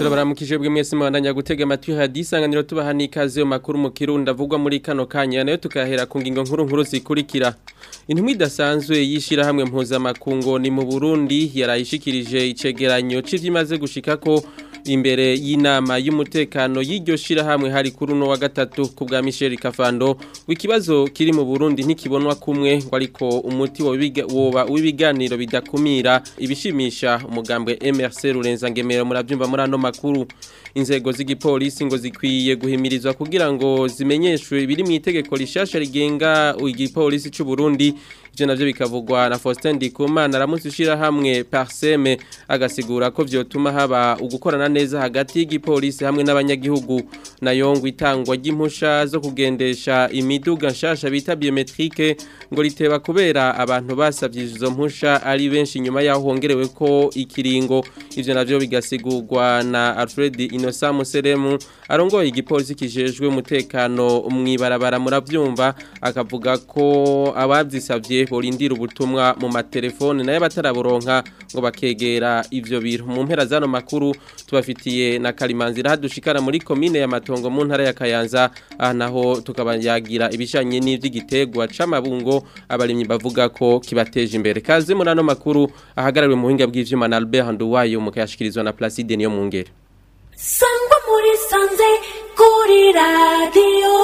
turabaramukije bwe mwese mwandanya gutega amatwi hadisanganiro tubaha n'ikaze yo makuru mu kirundi avugwa muri kano kanya nayo tukahera ku ngingo nkuru nkuru zikurikira intumwa idasanzwe y'ishirahamwe mpuzamakungu ni mu Burundi yarayishikirije icegeranyo c'ivyimaze gushikako imbere y'inama y'umutekano y'iryo shirahamwe hari kuri uno wa gatatu ku bwa Michel Kafando w'ikibazo kiri mu Burundi ntikibonwa kumwe ngo ariko umuti woba w'ibiganiro bidakumira ibishimisha umugambwe MRC Rurenza ngemero muravyumva muri ano makuru inzego z'igipolisi ngo zikwiye guhimirizwa kugira ngo zimenyeshwe ibiri mu itegeko rishasha rigenga igipolisi c'u Burundi ivyo navyo bikavugwa na Faustin Ndikumana aramutse ushira hamwe Parseme agasigura ko vyotuma haba ugukorana neza hagati y'igipolisi hamwe n'abanyagihugu nayo ngo itangwa ry'impusha zo kugendesha imiduga nshasha bita biometrique ngo riteba kubera abantu basavye izo mpusha ari benshi nyuma yaho hongerewe ko ikiringo ivyo navyo bigasigurwa na Alfred Innocent Museremu arongoye igipolisi kijejwe umutekano mwibarabara muravyumva akavuga ko abavyisavye borindira ubutumwa mu matelefone nayo bataraburonka ngo bakegera ivyo biro mu mpera zano makuru tubafitiye na Kalimanzira hadushikara muri commune ya Matongo mu ntara ya Kayanza aha naho tukabayagira ibishanye n'ivy'igitegwa c'amabungo abarimyi bavuga ko kibateje imbere kaze muri ano makuru ahagarariwe mu buhinga bw'ivyuma na Albert Nduwayo mu kayashikirizwa na Placide niyo mu ngere sangwa muri sanze kuri radiyo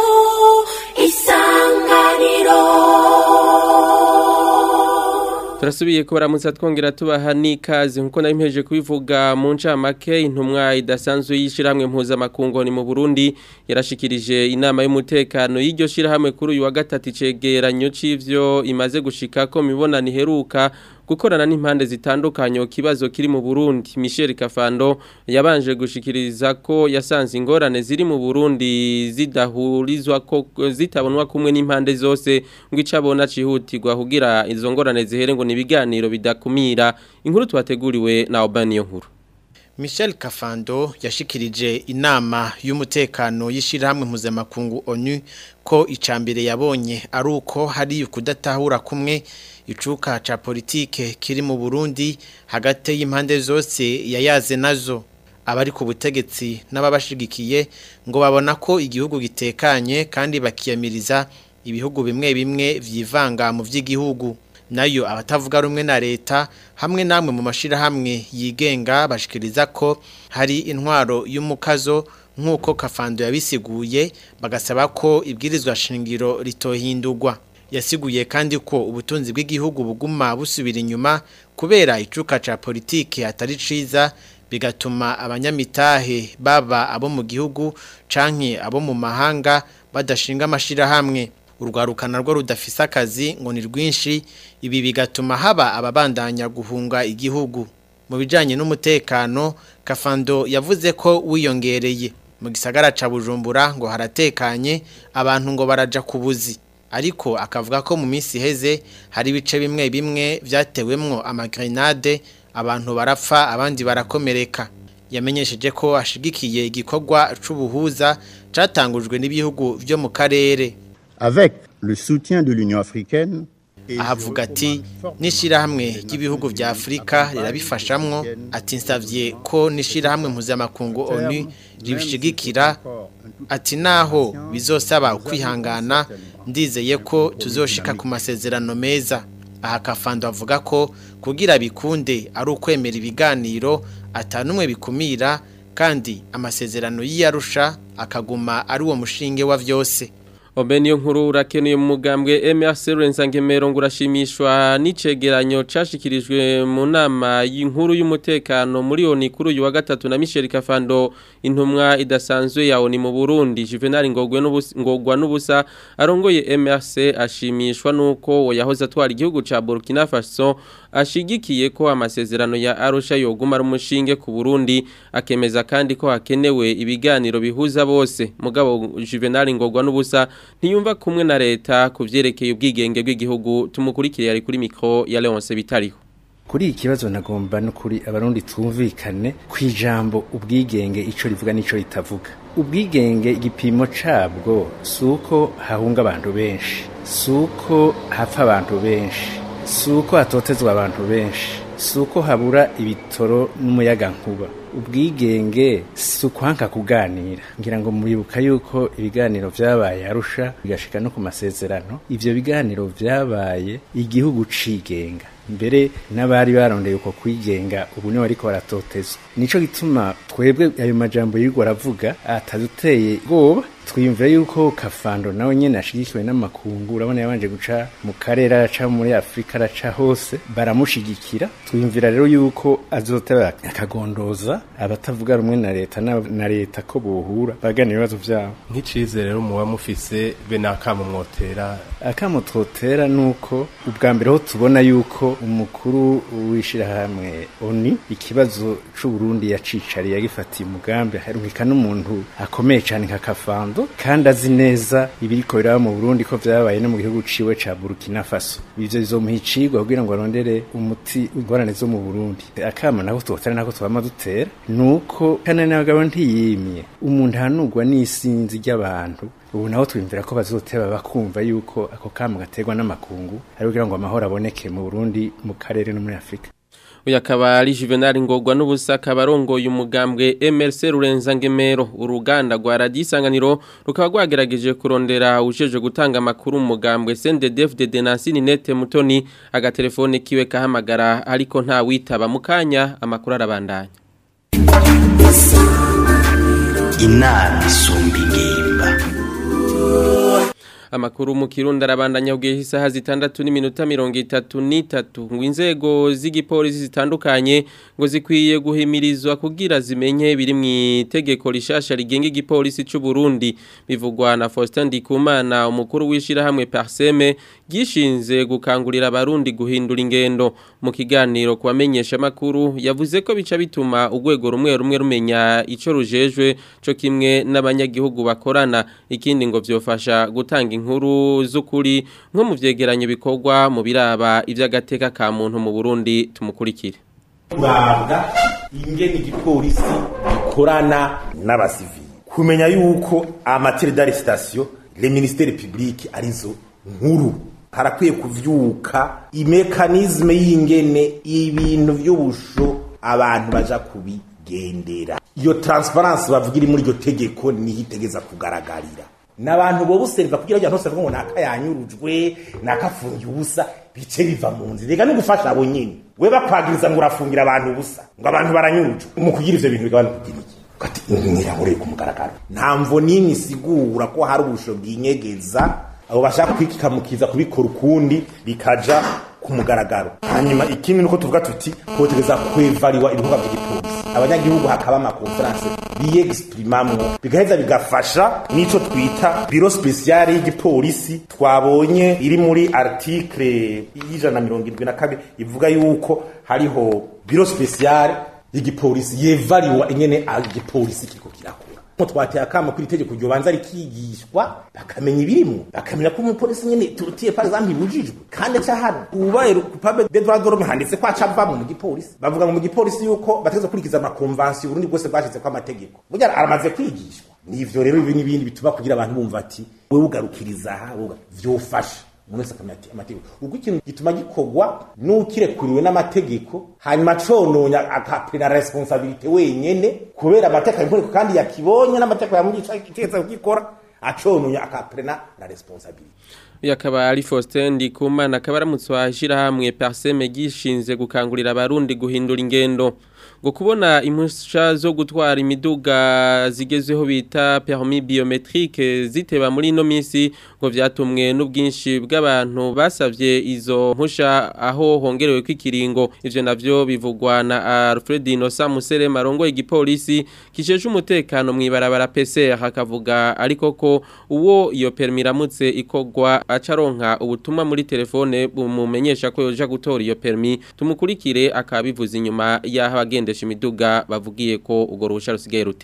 isanganiro turasubiye ko baramutse twongera tubaha n'ikaze nkuko nabimpeje kubivuga mu ncamake intumwa idasanzwe y'ishyirahamwe mpuzamakungu ni mu burundi yarashikirije inama y'umutekano y'iryo shyirahamwe kuri uyu wa gatatu icegeranyo c'ivyo imaze gushika ko mibonano iheruka gukorana n'impande zitandukanye kibazo kiri mu Burundi Michel Kafando yabanje gushikiriza ko yasanze ingorane ziri mu Burundi zidahurizwa ko zitabonwa kumwe n'impande zose ngo icabona cihutirwa kugira izo ngorane zihere ngo nibiganiro bidakumira inkuru twateguriwe na Obaniyo nkuru Michel Kafando yashikirije inama y'umutekano y'ishirahamwe mpuzamakungu ONU ko icambere yabonye ari uko hari kudatahura kumwe icuka ca politike kiri mu Burundi hagati y'impande zose yayaze nazo abari ku butegetsi n'ababashigikiye ngo babona ko igihugu gitekanye kandi bakiyamiriza ibihugu bimwe bimwe vyivanga mu vy'igihugu nayo abatavuga rumwe na leta hamwe namwe mu mashirahamwe yigenga bashikiriza ko hari intwaro y'umukazo nk'uko Kafando yabisiguye bagasaba ko ibwirizwa shingiro ritohindurwa yasiguye kandi ko ubutunzi bw'igihugu buguma busubira inyuma kubera icuka ca politike atari ciza bigatuma abanyamitahe baba abo mu gihugu canke abo mu mahanga badashinga amashirahamwe urwarukana rwo rudafise akazi ngo ni rwinshi ibi bigatuma haba ababandanya guhunga igihugu mu bijanye n'umutekano Kafando yavuze ko wiyongereye mu gisagara ca Bujumbura ngo haratekanye abantu ngo baraja kubuzi ariko akavuga ko mu minsi iheze hari ibice bimwe bimwe vyatewemwo amagrenade abantu barapfa abandi barakomereka yamenyesheje ko ashigikiye igikorwa c'ubuhuza catangujwe n'ibihugu vyo mu karere avec le soutien de l'Union africaine ahavuga ati n'ishirahamwe ry'ibihugu vya Afrika rirabifashamwo ati nsavye ko n'ishirahamwe mpuzamakungu ONU ribishigikira ati naho bizosaba ukwihangana ndizeye ko tuzoshika ku masezerano meza aha Kafando avuga ko kugira bikunde ari ukwemera ibiganiro atanumwe bikumira kandi amasezerano y'iyarusha akaguma ari uwo mushinge wa vyose Obeniyo nkuru urakenuye mu mugambwe MRC Rensangemero ngo urashimishwa n'icegeranyo cashikirijwe mu nama y'inkuru y'umutekano muri oni kuri uyu wa gatatu na Michel Kafando intumwa idasanzwe ya oni mu Burundi Juvenal Ngogwe n'ubusa ngogwa n'ubusa arongoye MRC ashimishwa nuko yahoze atwara igihugu ca Burkina Faso ashigikiye ko amasezerano ya Arusha yoguma ari umushinge ku Burundi akemeza kandi ko hakenewe ibiganiro bihuza bose mugabo Juvenal Ngogwa n'ubusa ntiyumva kumwe na leta ku vyerekeye ubwigenge bw'igihugu tumukurikire yari kuri mikro ya Leonce bitariho kuri iki kibazo nagomba no kuri abarundi twumvikane ku ijambo ubwigenge ico rivuga n'ico ritavuga ubwigenge igipimo cabwo suko hahunga abantu benshi suko hapfa abantu benshi suko hatotezwa abantu benshi si uko habura ibitoro n'umuyagankuba ubwigenge si ukwanka kuganira ngira ngo muribuka yuko ibiganiro vyabaye arusha bigashika no ku masezerano ivyo biganiro vyabaye igihugu cigenga mbere n'abari barondeye uko kwigenga ubu niwe ariko baratotezwa nico gituma twebwe ayo majambo yirirwa aravuga ataduteye ubwoba twiyumvira yuko kafando nawe nyene ashigikiwe n'amakungu urabona yabanje guca mu karere araca muri afurika araca hose baramushigikira twiyumvira rero yuko azoteba akagondoza abatavuga rumwe na leta na leta ko bohura baganira ibibazo vyabo nk'icizere rero muba mufise be n'akamo mwotera akamo twotera nuko ubwa mbere ho tubona yuko umukuru w'ishirahamwe oni ikibazo c'uburundi yacicariye yagifatiye umugambi harumika n'umuntu akomeye cane nka kafando kandi azi neza ibiriko biraba mu Burundi ko vyabaye no mu gihugu ciwe ca Burkina Faso ivyo bizomuha icigwa kugira ngo arondere umuti ingorane zo mu Burundi akama nako twotera nako twama dutera nuko kana n'abagabo ntiyimye umuntu hanugwa n'isinzi ry'abantu ubu naho twimvira ko bazoteba bakumva yuko ako kama gaterwa n'amakungu ari kugira ngo amahoro aboneke mu Burundi mu karere no muri Afrika uyu akaba ari juvenal ngorwa n'ubusa akaba arongoye umugambwe MRC Rurenza Ngemero uruganda rwa radiyo isanganiro rukaba rwagerageje kurondera ujeje gutanga amakuru mu mugambwe CNDD-FDD Nancy Ninette Mutoni agatelefone kiwe kahamagara ariko nta witaba mu kanya amakuru arabandanya inama isumba ingimba amakuru mu kirundi arabandanya kugihe isaha zitandatu n'iminota mirongo itatu n'itatu ngo inzego z'igipolisi zitandukanye ngo zikwiye guhimirizwa kugira zimenye biri mu itegeko rishasha rigenga igipolisi cy'u Burundi bivugwa na Faustin Ndikumana umukuru w'ishirahamwe Parseme gishinze gukangurira abarundi guhindura ingendo mu kiganiro kubamenyesha makuru yavuze ko bica bituma urwego rumwe rumwe rumenya ico rujejwe co kimwe n'abanyagihugu bakorana ikindi ngo vyofasha gutanga inkuru z'ukuri nko mu vyegeranyo bikorwa mu biraba ivy'agateka ka muntu mu Burundi tumukurikire kurabwa ingene igipolisi gikorana n'abasivili kumenya yuko amatere d'arrestation le ministère public arizo nkuru harakwiye kuvyuka imekanizme y'ingene ibintu vy'ubusho abantu baja kubigendera iyo transparence bavuga iri muri iryo tegeko niho itegeza kugaragarira n'abantu bo buserva kugira ngo ntose ngo naka yanyurujwe nakafungiye ubusa bice biva mu nzira rega no gufasha abo nyine we bakwagiriza ngo urafungira abantu ubusa ngo abantu baranyurujwe mu kugira ivyo bintu bigabana kugira iki kati nyiramure ku mugaragaro nta mvo n'imwe isigura ko hari ubusho bwinyegeza abo bashaka kwikikamukiza kubikora ukundi bikaja ku mugaragaro hanyuma ikindi nuko tuvuga tuti kotegeza kwevariwa ibikorwa by'igipolisi abanyagihugu hakaba amakonferanse biyegisipirimamwo bigaheza bigafasha n'ico twita biro spesiyale y'igipolisi twabonye iri muri article y'ijana na mirongo irindwi na kabiri ivuga yuko hariho biro spesiyale y'igipolisi yevariwa ingene igipolisi kiriko kirakora mo twateye akama kuri itegeko ryo banza rikigishwa bakamenya ibirimo bakamenya ko umupolisi nyene turutiye par exemple ibujijwe kandi ca hano ubaye coupable de droit de l'homme handitse ko aca ava mu gipolisi bavuga ngo mu gipolisi yuko bategeza kurikiza ama convention Burundi bwose bwashize ko amategeko burya aramaze kwigishwa nivyo rero ibi n'ibindi bituma kugira abantu bumva ati wewe ugarukiriza aha vyofasha umuntu wese akamenya amategeko ubwo ikintu gituma gikorwa n'ukirekuriwe n'amategeko hanyuma cononya akapena responsabilite wenyene kubera amategeko y'inkoreko kandi yakibonye n'amategeko yamugisha itegetse kugikora acononya akapena la responsabilite uyu akaba ari Faustin Ndikumana akaba aramutse washirahamwe Parseme gishinze gukangurira abarundi guhindura ingendo ngo kubona impusha zo gutwara imiduga zigezweho bita permis biometrique ziteba muri ino minsi ngo vyatumwe n'ubwinshi bw'abantu basavye izo mpusha aho hongerewe kwikiringo ivyo navyo bivugwa na Alfred Inosa Musere marongo igipolisi kisheje umutekano mwibarabara PCR hakavuga ariko ko uwo iyo permis iramutse ikogwa acaronka ubutumwa muri telefone bumumenyesha ko yoja gutora iyo permis tumukurikire akabivuza inyuma yaho abagendesha imiduga bavugiye ko urwo ruhusha rusigaye ruteba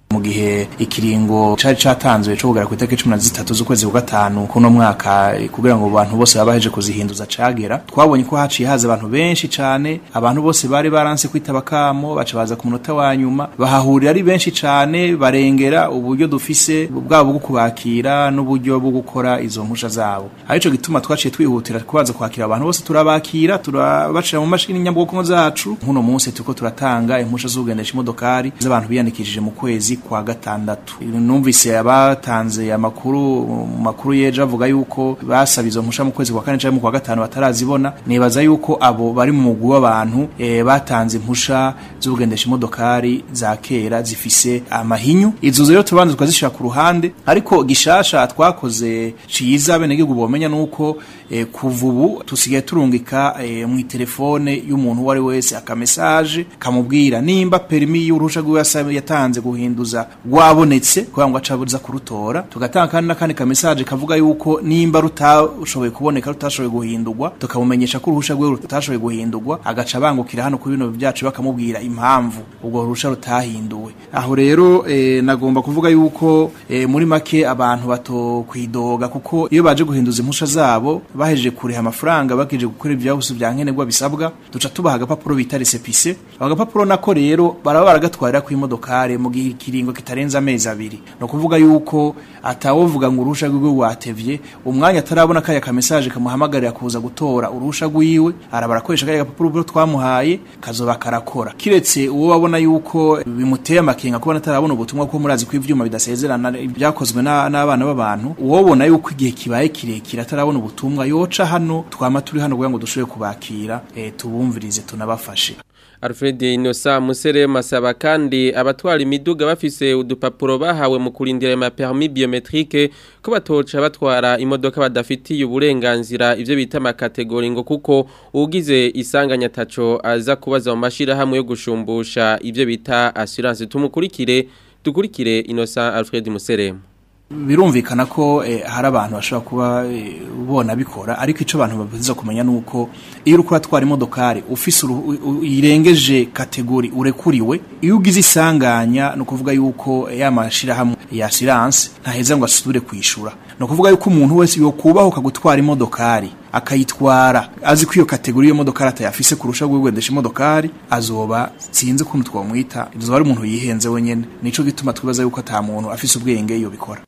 mu gihe ikiringo cari catanzwe cyo kugera ku itariki cumi na zitatu z'ukwezi kwa gatanu kuno mwaka eh, kugira ngo abantu bose baba baheje kuzihinduza cagera twabonye ko haciye haza abantu benshi cane abantu bose bari baranse kwitaba kamo baca baza ku munota wa nyuma bahahurira ari benshi cane barengera uburyo dufise bwabo bwo kubakira n'uburyo bwo gukora izo mpusha zabo arico gituma twaciye twihutira kubanza kwakira abantu bose turabakira turabashira mu mashini nyabwonko zacu nk'uno munsi turiko turatanga impusha z'ugendesha imodokari z'abantu biyandikishije mu kwezi kwa gatandatu numvise abatanze amakuru mu makuru yeje avuga yuko basaba izo mpusha mu kwezi kwa kane canke mu kwa gatanu batarazibona nibaza yuko abo bari mu mugwi w'abantu eh, batanze impusha z'ugendesha imodokari za kera zifise amahinyu izo rero tubanza tukazishira ku ruhande ariko gishasha twakoze ciza bene gihugu bomenya nuko eh, kuva ubu tusigaye turungika eh, mu telefone y'umuntu uwo ari wese akamesaje kamubwira nimba perimi y'uruhusha rwiwe yasa- yatanze guhinduza rwabonetse kugira ngo acabuza kurutora tugatanga kandi n'akandi kamesaje kavuga yuko nimba rutashoboye kuboneka rutashoboye guhindurwa tukamumenyesha ko uruhusha rwiwe rutashoboye guhindurwa agaca bangukira hano kuri bino byacu bakamubwira impamvu ubwo ruhusha rutahinduwe aho rero eh, nagomba kuvuga yuko eh, muri make abantu batokwidoga kuko iyo baje guhinduza impusha zabo bahejeje kuriha amafaranga bakeje gukora ibyabuso bya nkenerwa bisabwa duca tubaha agapapuro bita resepise ako gapapuro nako rero baraba baragatwarira ku imodokare mu gihe ikiringo kitarenze amezi abiri ni ukuvuga yuko atawovuga ngo uruhusha rwiwe rwatevye umwanya atarabona kaya kamesaje kamuhamagarira kuza gutora uruhusha rwiwe araba arakoresha kaya gapapuro twamuhaye kazoba karakora kiretse uwo babona yuko bimuteye amakenga kubona atarabona ubutumwa ko murazi ko ivyuma bidasezerana byakozwe na- n'abana b'abantu uwobona yuko igihe kibaye kirekire atarabona ubutumwa yoca hano twama turi hano kugira ngo dushobore kubakira eh, tubumvirize tunabafashe Alfred Inosa Musere masaba kandi abatwara imiduga bafise udupapuro bahawe mu kurindira ama permis biometrique ko batoca batwara imodoka badafitiye uburenganzira ivyo bita amakategori ngo kuko ugize isanganya taco aza kubaza mu mashira hamwe yo gushumbusha ivyo bita assurance tumukurikire dukurikire Inosa Alfred Musere birumvikana ko eh, hari abantu bashobora kuba eh, bona bikora ariko ico abantu babiza kumenya nuko iyo uriko uratwara imodokari ufise uruhu- u- u- irengeje kategori urekuriwe iyo ugize isanganya no kuvuga yuko eh, ya mashirahamwe ya assurance ntaheza ngo asubire kwishura no kuvuga yuko umuntu wese yokubahuka gutwara imodokari akayitwara azi ko iyo kategori y'iyo modokari atayafise kurusha gugendesha imodokari azoba sinzi ukuntu twamwita azoba ari umuntu yihenze wenyene nico gituma twibaza yuko ata muntu afise ubwenge iyo bikora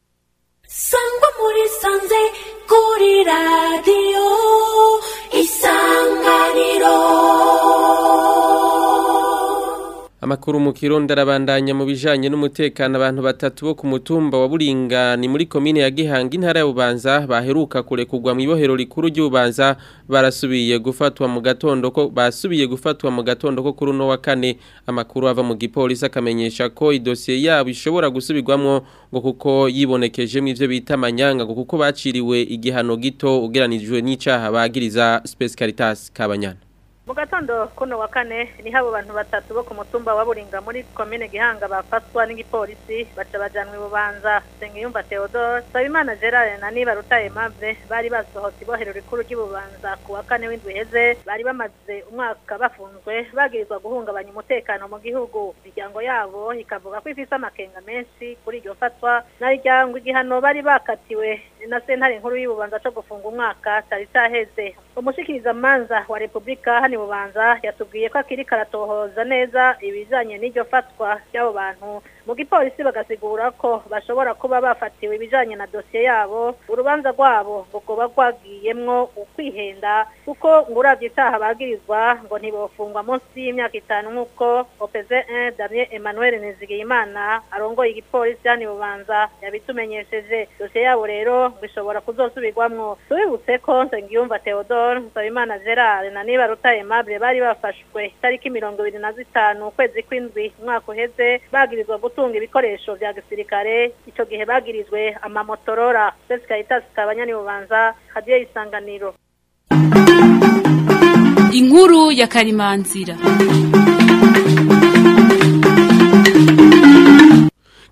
sangwa muri sanze kuri radiyo isanganiro Amakuru mu Kirundi arabandanya mu bijanye n'umutekano abantu batatu bo ku mutumba wa Buringa ni muri komine ya Gihanga intara ya Bubanza baheruka kurekurwa mu ibohero rikuru ry'Ubanza barasubiye gufatwa mu gatondo ko basubiye gufatwa mu gatondo ko kuri no wa kane amakuru ava mu gipolisi akamenyesha ko idosiye yabo ishobora gusubirwamwo ngo kuko yibonekeje mu ivyo bita amanyanga ngo kuko baciriwe igihano gito ugeranijwe n'icaha bagiriza Space Caritas Kabanyana mu gatondo kuno wa kane niho abo bantu batatu bo ku mutumba wa buringa muri komine gihanga bafatwa n'igipolisi baca bajanwa ibubanza sengiyumva theodore sabimana gerard na niba rutaye mable bari basohotse ibohero rikuru ry'ububanza ku wa kane w'indwi iheze bari bamaze umwaka bafunzwe bagirizwa guhungabanya umutekano mu gihugu imiryango yabo ikavuga ko ifise amakenga menshi kuri iryo fatwa nariryango igihano bari bakatiwe na sentare nkuru y'ububanza co gufunga umwaka cari caheze umushikirizamanza wa repubulika hano bubanza yatubwiye ko akiri karatohoza neza ibijanye n'iryo fatwa ry'abo bantu mu gipolisi bagasigura ko bashobora kuba bafatiwe ibijanye na dosiye yabo urubanza rwabo ngo rwoba rwagiyemwo ukwihenda kuko ngo uravye itaha bagirizwa ngo ntibofungwa munsi y'imyaka itanu nk'uko opz 1 damien emmanuel nizigiyimana arongoye igipolisi hano bubanza yabitumenyesheje dosiye yabo rero ngo ishobora kuzosubirwamwo tubibutse ko nsengiyumva theodore nsabimana gerard na niba rutaye aimable bari bafashwe itariki mirongo ibiri na zitanu ukwezi kw'indwi umwaka uheze bagirizwa gutunga ibikoresho vya gisirikare ico gihe bagirizwe amamotorora sesi caritas kabanyani bubanza hadiyo isanganiro inkuru ya karimanzira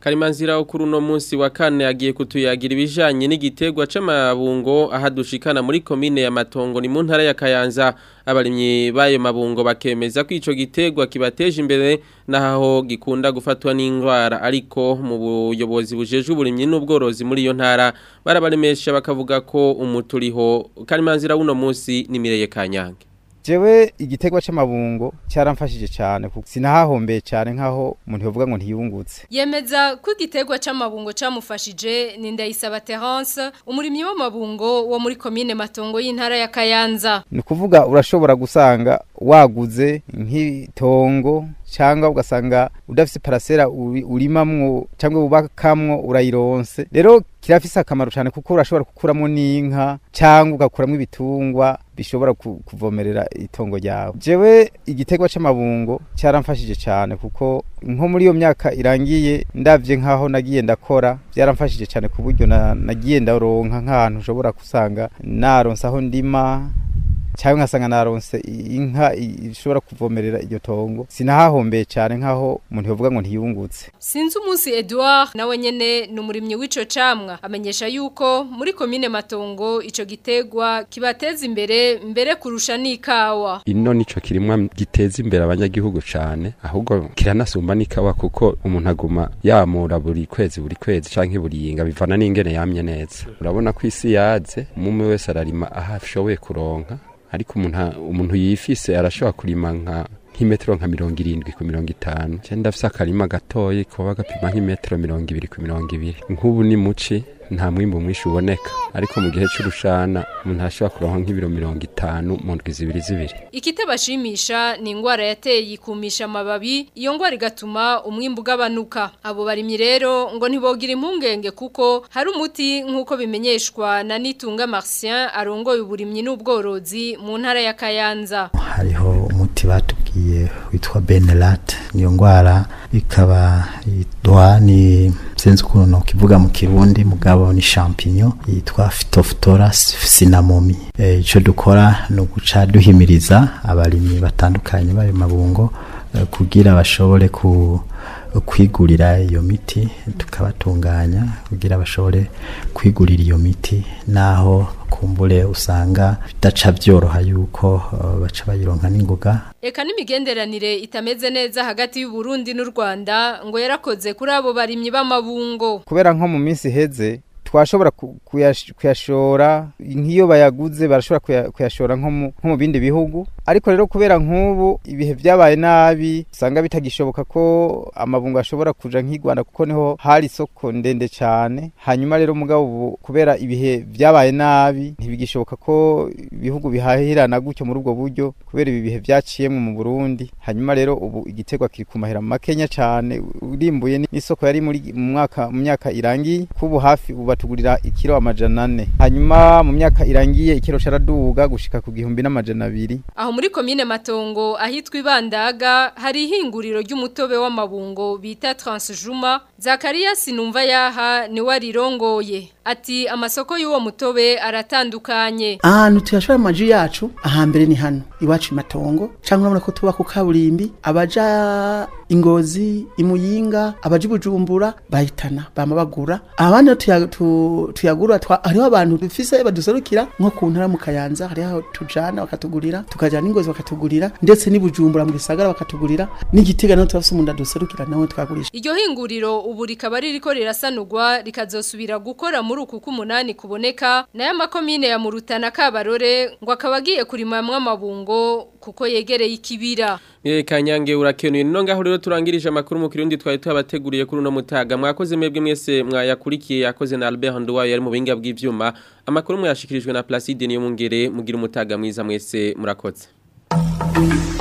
Karimanzira kuri uno munsi wa kane agiye kutuyagira ibijanye n'igitegwa c'amabungo ahadushikana muri komine ya Matongo ni mu ntara ya Kayanza abarimyi bayo mabungo bakemeza ko ico gitegwa kibateje imbere naho gikunda gufatwa n'indwara ariko mu buyobozi bujeje uburimyi n'ubworozi muri iyo ntara barabaremesha bakavuga ko umuturiho Karimanzira uno munsi ni Mireye Kanyange jewe igitegwa c'amabungo cyaramfashije cyane kuko sinahahombeye cyane nkaho umuntu yovuga ngo ntiyungutse Yemeza ko igitegwa c'amabungo camufashije ni Ndayisaba Terence umurimyi w'amabungo wo muri komine Matongo y'intara ya Kayanza ni kuvuga urashobora gusanga waguze nk'itongo cyangwa ugasanga udafise parasera uri- urimamwo cyangwa ubakamwo urayironse rero kirafise akamaro cyane kuko urashobora gukuramo n'inka cyangwa ugakuramo ibitungwa bishobora ku- kuvomerera itongo ryawe jewe igitegwa c'amabungo cyaramfashije cyane kuko nko muri iyo myaka irangiye ndavye nkaho nagiye ndakora byaramfashije cyane ku buryo na- nagiye ndaronka nk'ahantu ushobora gusanga naronse aho ndima cyangwa nkasanga naronse inka i- ishobora kuvomerera iryo tongo sinahahombeye cyane nkaho umuntu yovuga ngo ntiyungutse Sinzi umunsi Edouard nawe nyene ni umurimyi w'ico camwa amenyesha yuko muri komine Matongo ico gitegwa kibateza imbere mbere kurusha n'ikawa ino nico kirimwa giteza imbere abanyagihugu cane ahubwo kiranasumba n'ikawa kuko umuntu aguma yamura buri kwezi buri kwezi canke buri yinga bivana n'ingene yamye neza urabona ko isi yaze umwe wese ararima aho ashoboye kuronka ariko umuntu umuntu yifise arashobora kurima nka nk'imetero nka mirongo irindwi ku mirongo itanu cyenda ndafise akarima gatoyi kuba gapima nk'imetero mirongo ibiri ku mirongo ibiri nk'ubu ni muci nta mwimbu mwinshi uboneka ariko mu gihe c'urushana umuntu arashobora kuronka nk'ibiro mirongo itanu mu ndwi zibiri zibiri Ikitabashimisha ni ingwara yateye ikumisha amababi iyo ngwara igatuma umwimbu ugabanuka abo barimyi rero ngo ntibogira impungenge kuko hari umuti nk'uko bimenyeshwa na Nitunga Martien arongoye uburimyi n'ubworozi mu ntara ya Kayanza hariho umuti batubwiye witwa benelat niyo ndwara ikaba yitwa ni sinzi ukuntu nokivuga mu kirundi mugabo ni champignon yitwa phytophthora cinnamomum Eh, ico dukora ni uguca duhimiriza abarimyi batandukanye bayo mabungo eh, kugira bashobore ku kwigurira iyo miti tukabatunganya kugira bashobore kwigurira iyo miti naho kumbure usanga bidaca byoroha yuko uh, baca bayironka n'ingoga Eka n'imigenderanire itameze neza hagati y'u Burundi n'u Rwanda ngo yarakoze kuri abo barimyi b'amabungo kubera nko mu minsi iheze twashobora ku- kuyash- kuyashora nk'iyo bayaguze barashobora kuya- kuyashora nko mu- nko mu bindi bihugu ariko rero kubera nk'ubu ibihe byabaye nabi usanga bitagishoboka ko amabungo ashobora kuja nk'i Rwanda kuko niho hari isoko ndende cyane hanyuma rero mugabo ubu kubera ibihe byabaye nabi ntibigishoboka ko ibihugu bihahirana gutyo muri ubwo buryo kubera ibi bihe byaciyemwe mu Burundi hanyuma rero ubu igitegwa kiri ku mahera makenya cyane urimbuye n'isoko yari muri mu mwaka mu myaka irangiye kubu hafi ubu batugurira ikiro amajana ane hanyuma mu myaka irangiye ikiro caraduga gushika ku gihumbi n'amajana abiri Aho muri komine Matongo ahitwa Ibandaga hari ihinguriro ry'umutobe w'amabungo bita Transjuma Zakarias Numva yaha ni warirongoye ati amasoko y'uwo mutobe aratandukanye ahantu tuyashora amaji yacu ahambere ni hano iwacu imatongo cyangwa urabona ko tuba ku kaburimbi abaja ingozi imuyinga abaja ibujumbura bahitana bama bagura abandi rero tuya- tu- tuyagura twa- hariho abantu dufise baduserukira nko ku ntara mu kayanza hariho aho tujana bakatugurira tukajana ingozi bakatugurira ndetse n'ibujumbura mu gisagara bakatugurira n'igitega naho turafise umuntu aduserukira nawe twagurisha Iryo hinguriro ubu rikaba ririko rirasanurwa rikazosubira gukora muri uku k'umunani kuboneka nayo amakomine ya Murutana Kabarore ngo akaba agiye kurimamwa amabungo kuko yegereye ikibira Ye kanyange urakenuye no ngaho rero turangirije amakuru mu kirundi twari tubateguriye kuri uno mutaga mwakoze mwebwe mwese mwayakurikiye yakoze na Albert Nduwayo yari mu binga bw'ivyuma amakuru mwashikirijwe na Placide niyo mungere mugira umutaga mwiza mwese murakoze